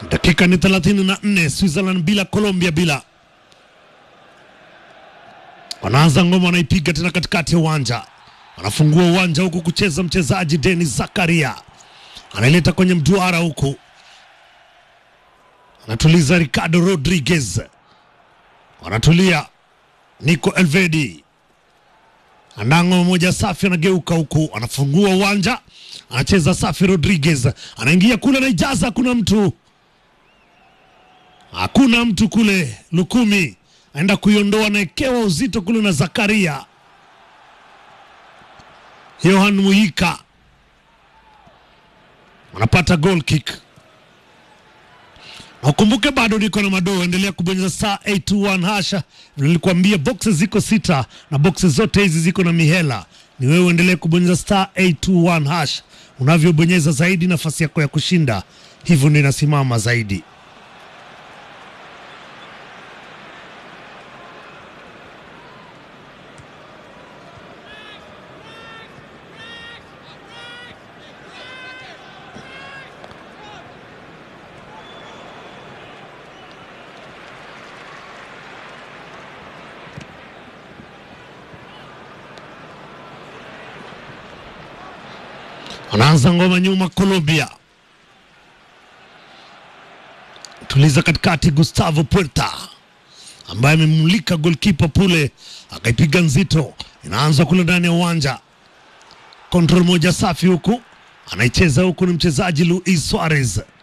Dakika ni 34, Switzerland bila, Colombia bila. Wanaanza ngoma, wanaipiga tena katikati ya uwanja, anafungua uwanja huku kucheza mchezaji Denis Zakaria, anaileta kwenye mduara huku, anatuliza Ricardo Rodriguez, wanatulia Nico Elvedi Andango moja safi, anageuka huku, anafungua uwanja, anacheza safi. Rodriguez anaingia kule, anaijaza, hakuna mtu, hakuna mtu kule. Lukumi aenda kuiondoa, anaekewa uzito kule na Zakaria. Yohan Muhika anapata goal kick. Na ukumbuke bado niko na madoo, endelea kubonyeza saa 821 hasha. Vile nilikwambia boxes ziko sita na boxes zote hizi ziko na mihela. Ni wewe uendelee kubonyeza star 821 hash. Unavyobonyeza zaidi, nafasi yako ya kushinda hivyo ndio inasimama zaidi. Anaanza ngoma nyuma, Colombia tuliza katikati, Gustavo Puerta ambaye amemulika golkipa pule, akaipiga nzito, inaanza kule ndani ya uwanja. Kontrol moja safi huku, anaicheza huku, ni mchezaji Luis Suarez